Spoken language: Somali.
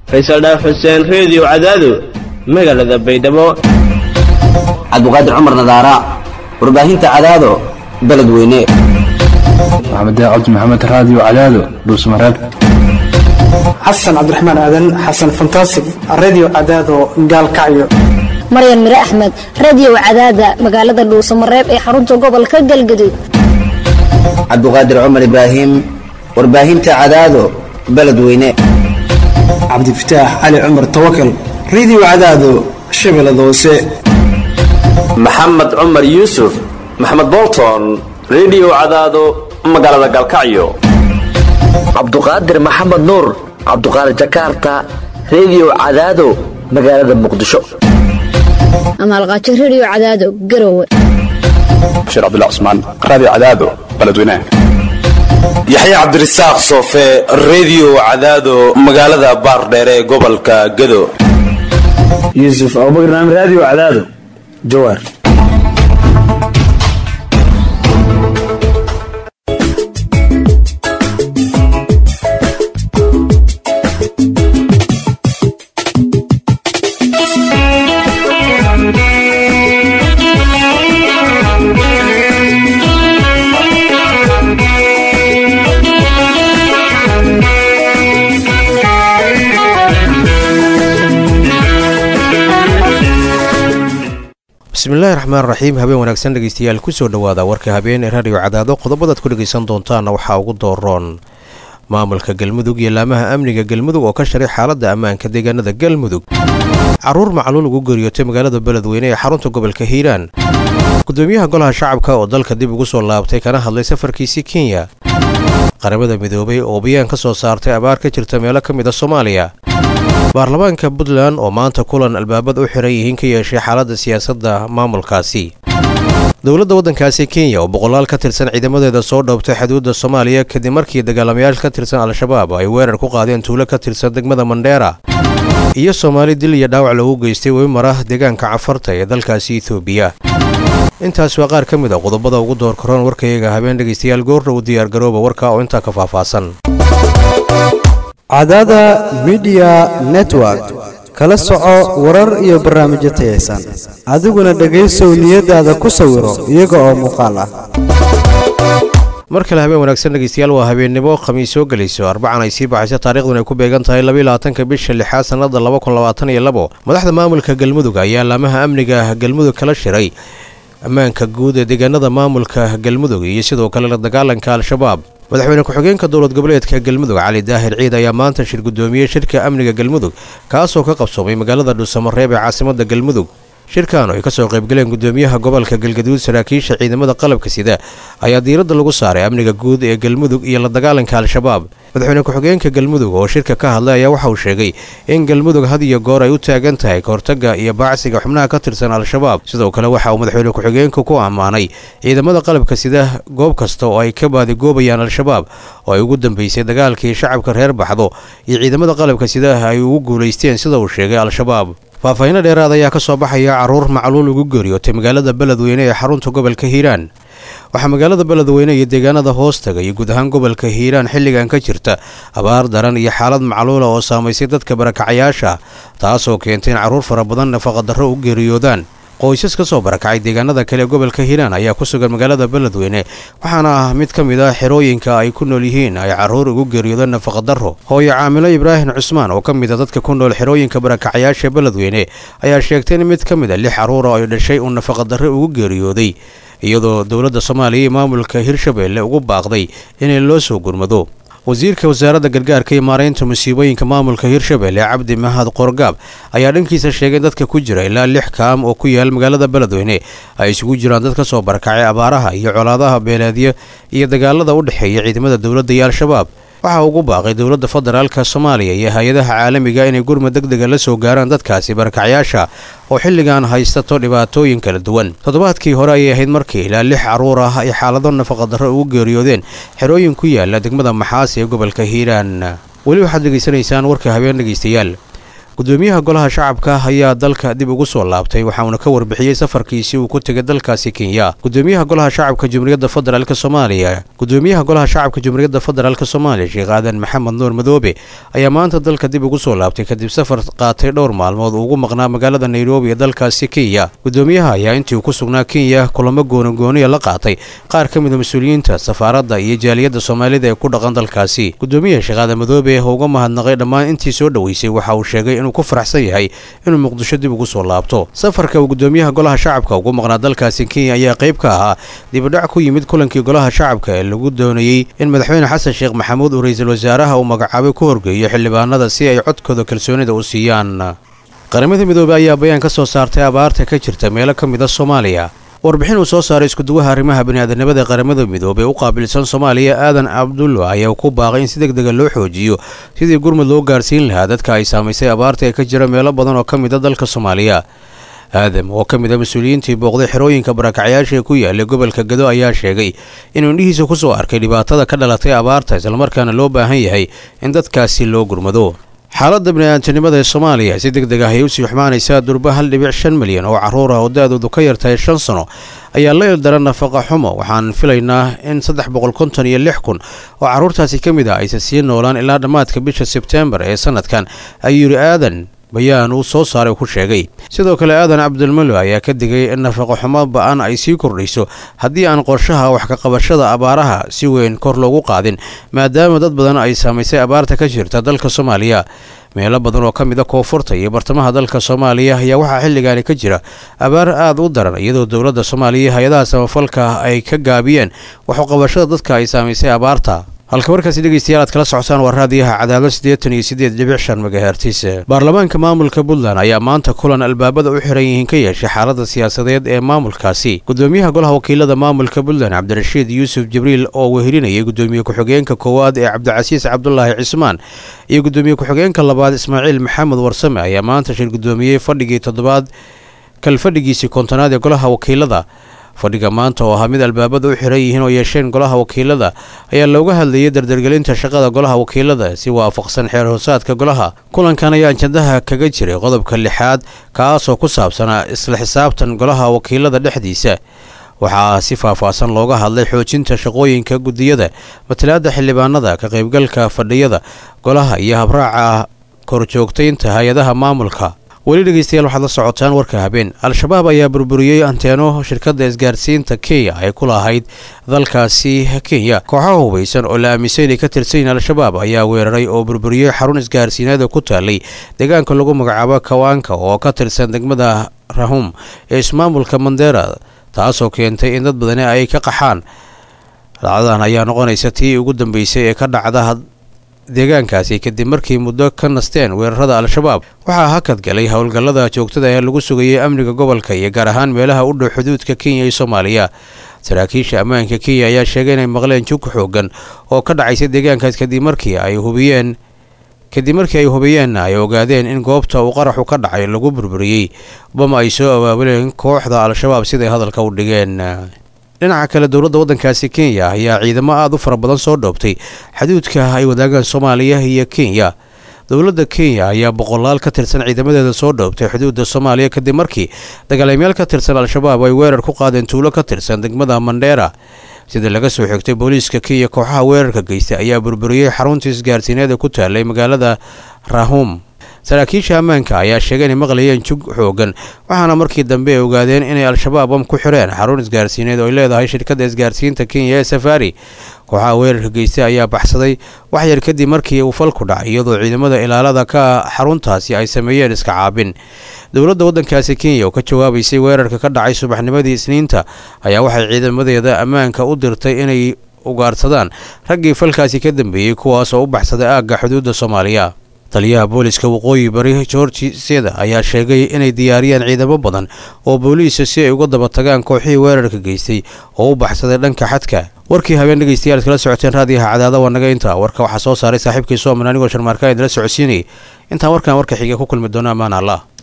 faysal dhaaf xuseen reediyo cadaado magaalada baydhabo cabdiqaadir cumar nadaara warbaahinta cadaado beledweyne maxamed cabdi maxamed raadiyo cadaado dhuusmareeb xasan cabdiraxmaan aadan xasan fantasig redio cadaado gaalkacyo maryan mire axmed radio cadaada magaalada dhuusamareeb ee xarunta gobolka galgaduud cabdiqaadir cumar ibraahim warbaahinta cadaado beledweyne cabdifataax cali cumar tawakal redio cadaado shabeellada hoose maxamed cumar yuusuf maxamed bolton redio cadaado magaalada galkacyo cabduqaadir maxamed nuur cabduqaadir jakarta redio cadaado magaalada muqdisho amaalqaajo radio cadaado garowe bashiir cabdilla cusmaan raadiyo cadaado beledweynaha yaxya cabdirasaaq soofe redio cadaado magaalada baardheere ee gobolka gado yuusuf abubakar naam raadiyo cadaado jawaar bismillahi raxmaan raxiim habeen wanaagsan dhegeystayaal kusoo dhowaada warka habeen ee raadiyo cadaado qodobadaad ku dhegaysan doontaana waxaa ugu dooroon maamulka galmudug iyo laamaha amniga galmudug oo ka sharay xaaladda ammaanka deegaanada galmudug caruur macluul ugu geeriyootay magaalada beledweyne ee xarunta gobolka hiiraan gudoomiyaha golaha shacabka oo dalka dib ugu soo laabtay kana hadlay safarkiisii kenya qaramada midoobay oo bayaan ka soo saartay abaar ka jirta meelo ka mid a soomaaliya baarlamaanka puntland oo maanta kulan albaabad u xiran yihiin ka yeeshay xaaladda siyaasadda maamulkaasi dowladda waddankaasi kenya oo boqolaal ka tirsan ciidamadeeda soo dhoobtay xuduudda soomaaliya kadib markii dagaalamayaal ka tirsan al-shabaab ay weerar ku qaadeen tuulo ka tirsan degmada mandheera iyo soomaali dil iyo dhaawac lagu geystay wemara deegaanka cafarta ee dalkaasi etoobiya intaas waa qaar ka mid a qodobada ugu door karoon warkayaga habeen dhegaystayaal goordha u diyaargarooba warka oo intaa ka faahfaahsan cadaada midiya network kala soco warar iyo barnaamijyo tayaysan adiguna dhegaysow niyadaada ku sawiro iyaga oo muuqaal ah mar kale habeen wanaagsan dhegeystayaal waa habeennimo khamiis soo gelayso arbacan ay sii baxayso taariikhdun ay ku beegan tahay labaiylabaatanka bisha lixaad sannada laba kun labaatan iyo labo madaxda maamulka galmudug ayaa laamaha amniga galmudug kala shiray ammaanka guud ee deegaanada maamulka galmudug iyo sidoo kale la dagaalanka al-shabaab madaxweyne ku-xigeenka dowlad goboleedka galmudug cali daahir ciid ayaa maanta shir guddoomiyey shirka amniga galmudug kaasoo ka qabsoomay magaalada dhuusamareeb ee caasimadda galmudug shirkan oo ay ka soo qaybgaleen gudoomiyaha gobolka galgaduud saraakiisha ciidamada qalabka sida ayaa diiradda lagu saaray amniga guud ee galmudug iyo la dagaalanka al-shabaab madaxweyne ku-xigeenka galmudug oo shirka ka hadlay ayaa waxa uu sheegay in galmudug had iyo goor ay u taagan tahay kahortagga iyo baacsiga xubnaha ka tirsan al-shabaab sidoo kale waxa uu madaxweyne ku-xigeenku ku ammaanay ciidamada qalabka sida goob kasta oo ay ka baadigoobayaan al-shabaab oo ay ugu dambeysay dagaalkii shacabka reer baxdo iyo ciidamada qalabka sida ay ugu guulaysteen sida uu sheegay al-shabaab faahfaahinno dheeraad ayaa ka soo baxaya caruur macluul ugu geeriyootay magaalada beledweyne ee xarunta gobolka hiiraan waxaa magaalada beledweyne iyo deegaanada hoostaga iyo guud ahaan gobolka hiiraan xilligan ka jirta abaar daran iyo xaalad macluula oo saamaysay dadka barakacayaasha taasoo keentay in carruur fara badan nafaqadarro u geeriyoodaan qoysas ka soo barakacay deegaanada kale ee gobolka hiiraan ayaa ku sugan magaalada beledweyne waxaana ah mid ka mid ah xerooyinka ay ku nool yihiin ay carruur ugu geeriyoodeen nafaqadarro hooyo caamilo ibraahim cusmaan oo ka mid a dadka ku nool xerooyinka barakacayaasha beledweyne ayaa sheegtay in mid ka mid a lix carruura ay dhashay uu nafaqadarre ugu geeriyooday iyadoo dowladda soomaaliya iyo maamulka hirshabeelle ugu baaqday inay loo soo gurmado wasiirka wasaaradda gargaarka iyo maaraynta musiibooyinka maamulka hirshabeelle cabdi mahad qorgaab ayaa dhankiisa sheegay in dadka ku jira ilaa lix kaam oo ku yaal magaalada beledweyne ay isugu jiraan dad ka soo barakacay abaaraha iyo colaadaha beeleedyo iyo dagaalada u dhexeeya ciidamada dowladda iyo al-shabaab waxaa ugu baaqay dowladda federaalka soomaaliya iyo hay-adaha caalamiga inay gurmad deg dega la soo gaaraan dadkaasi barakacyaasha oo xilligan haystato dhibaatooyin kala duwan toddobaadkii hore ayay ahayd markii ilaa lix carruur ah ay xaalado nafaqadarro ugu geeriyoodeen xerooyin ku yaala degmada maxaas ee gobolka hiiraan weli waxaad dhegaysanaysaan warka habeen dhegaystayaal gudoomiyaha golaha shacabka ayaa dalka dib ugu soo laabtay waxauna ka warbixiyey safarkiisii uu ku tegay dalkaasi kenya gudoomiyaha golaha shacabka jumhuuriyadda federaalk soomaaliya gudoomiyaha golaha shacabka jumhuuriyadda federaalk soomaaliya sheekh aadan maxamed nuur madoobe ayaa maanta dalka dib ugu soo laabtay kadib safar qaatay dhowr maalmood uu ugu maqnaa magaalada nairobi ee dalkaasi kenya gudoomiyaha ayaa intii uu ku sugnaa kenya kulamo goonagooniya la qaatay qaar ka mida mas-uuliyiinta safaaradda iyo jaaliyadda soomaalida ee ku dhaqan dalkaasi gudoomiyaha sheekh aadan madoobe oo uga mahadnaqay dhammaan intii soo dhoweysay waxa uu sheegay inuu ku faraxsan yahay inuu muqdisho dib ugu soo laabto safarka uu gudoomiyaha golaha shacabka ugu maqnaa dalkaasi kenya ayaa qayb ka ahaa dibadhac ku yimid kulankii golaha shacabka ee lagu doonayey in madaxweyne xasan sheekh maxamuud uu ra-iisul wasaaraha uu magacaabay ku horgeeyo xildhibaanada si ay codkooda kalsoonida u siiyaan qaramada midoobey ayaa bayaan ka soo saartay abaarta ka jirta meelo ka mid a soomaaliya warbixin uu soo saaray iskuduwaha arrimaha biniaadanimada ee qaramada midoobey u qaabilsan soomaaliya aadan cabdulla ayaa ku baaqay in si deg dega loo xoojiyo sidii gurmud loo gaarsiin lahaa dadka ay saamaysay abaarta ee ka jira meelo badan oo ka mid a dalka soomaaliya aadam oo ka mid a mas-uuliyiintii booqday xerooyinka barakacyaasha ee ku yaalay gobolka gado ayaa sheegay inuu indhihiisa ku soo arkay dhibaatada ka dhalatay abaarta islamarkaana loo baahan yahay in dadkaasi loo gurmado xaaladda bini'aadamtinimada ee soomaaliya si deg deg ah ayay usii xumaanaysaa durba hal dhibic shan milyan oo carruur ah oo da-doodu ka yartahay shan sano ayaa la ildaran nafaqa xumo waxaan filaynaa in saddex boqol konton iyo lix kun oo carruurtaasi ka mid ah aysan sii noolaan ilaa dhammaadka bisha sebteembar ee sanadkan ayuu yidhi aadan bayaan uu soo saaray ku sheegay sidoo kale aadan cabdilmalo ayaa ka digay in nafaqo xumo ba-an ay sii kordhayso haddii aan qorshaha wax kaqabashada abaaraha si weyn kor loogu qaadin maadaama dad badan ay saamaysay abaarta ka jirta dalka soomaaliya meelo badan oo ka mid a koonfurta iyo bartamaha dalka soomaaliya ayaa waxaa xilligaani ka jira abaar aad u daran iyadoo dowladda soomaaliya hay-adaha samafalka ay ka gaabiyeen waxuqabashada dadka ay saamaysay abaarta halka markaasi dhegeystayaal aad kala socotaan waa raadiyaha cadaado siddeetan iyo siddeed dhibic shan magahertis baarlamaanka maamulka puntland ayaa maanta kulan albaabada u xiran yihiin ka yeeshay xaaladda siyaasadeed ee maamulkaasi gudoomiyaha golaha wakiilada maamulka puntland cabdirashiid yuusuf jibriil oo wehelinayay gudoomiye ku-xigeenka koowaad ee cabdicasiis cabdulaahi cismaan iyo gudoomiye ku-xigeenka labaad ismaaciil maxamed warsame ayaa maanta shir gudoomiyey fadhigii toddobaad kalfadhigiisii kontonaad ee golaha wakiilada fadhiga maanta oo ahaa mid albaabada u xiran yihiin oo yeesheen golaha wakiilada ayaa looga hadlayay dardargelinta shaqada golaha wakiilada si waafaqsan xeer hoosaadka golaha kulankan ayaa ajandaha kaga jiray qodobka lixaad kaasoo ku saabsanaa isla xisaabtan golaha wakiilada dhexdiisa waxaa si faahfaahsan looga hadlay xoojinta shaqooyinka gudiyada matalaadda xildhibaanada ka qaybgalka fadhiyada golaha iyo habraaca korjoogtaynta hay-adaha maamulka weli dhegeystayaal waxaad la socotaan warka habeen al-shabaab ayaa burburiyey anteeno shirkadda isgaarsiinta kenya ay ku lahayd dalkaasi kenya kooxaha hubaysan oo la aaminsan inay ka tirsan yihiin al-shabaab ayaa weeraray oo burburiyey xarun isgaarsiineed oo ku taalay deegaanka lagu magacaabo kawaanka oo ka tirsan degmada rahum ee ismaamulka mandera taasoo keentay in dad badani ay ka qaxaan dhacdadan ayaa noqonaysa tii ugu dambeysay ee ka dhacda deegaankaasi kadib markii muddo ka nasteen weerarada al-shabaab waxaa hakad galay howlgallada joogtada ee lagu sugayay amniga gobolka iyo gaar ahaan meelaha u dhow xuduudka kenya iyo soomaaliya saraakiisha ammaanka kenya ayaa sheegay inay maqleen jug xoogan oo ka dhacaysa deegaankaas kadib markii ay hubiyeen kadib markii ay hubiyeenna ay ogaadeen in goobta uu qaraxu ka dhacay lagu burburiyey bama ay soo abaabuleen kooxda al-shabaab siday hadalka u dhigeen dhinaca kale dowladda waddankaasi kenya ayaa ciidamo aada u fara badan soo dhoobtay xaduudka ay wadaagaan soomaaliya iyo kenya dowladda kenya ayaa boqolaal ka tirsan ciidamadeeda soo dhoobtay xuduudda soomaaliya kadib markii dagaalamayaal ka tirsan al-shabaab ay weerar ku qaadeen tuulo ka tirsan degmada mandheera sida laga soo xigtay booliiska kenya kooxaha weerarka geystay ayaa burburiyey xaruntii isgaarsiineeda ku taalay magaalada rahum saraakiisha ammaanka ayaa sheegay inay maqlayeen jug xoogan waxaana markii dambe ay ogaadeen inay al-shabaab am ku xireen xarun isgaarsiineed oo ay leedahay shirkadda isgaarsiinta kenya ee safari kooxaha weerarka geystay ayaa baxsaday wax yar kadib markii uu falku dhacay iyadoo ciidamada ilaalada ka xaruntaasi ay sameeyeen iska caabin dowladda waddankaasi kenya oo ka jawaabaysay weerarka ka dhacay subaxnimadii isniinta ayaa waxay ciidamadeeda ammaanka u dirtay inay ugaarsadaan raggii falkaasi ka dambeeyey kuwaas oo u baxsaday aagga xuduudda soomaaliya taliyaha booliska waqooyi bari georgi seda ayaa sheegay inay diyaariyeen ciidamo badan oo booliisa si ay uga daba tagaan kooxihii weerarka geystay oo u baxsaday dhanka xadka warkii habeen dhegeystayaal kala socoteen raadiyaha cadaada waa naga intaa warka waxaa soo saaray saaxiibkii sooman anigoo sharmaarka idinla socodsiinayay intaan warkan warka xiga ku kulmi doono ammaan allah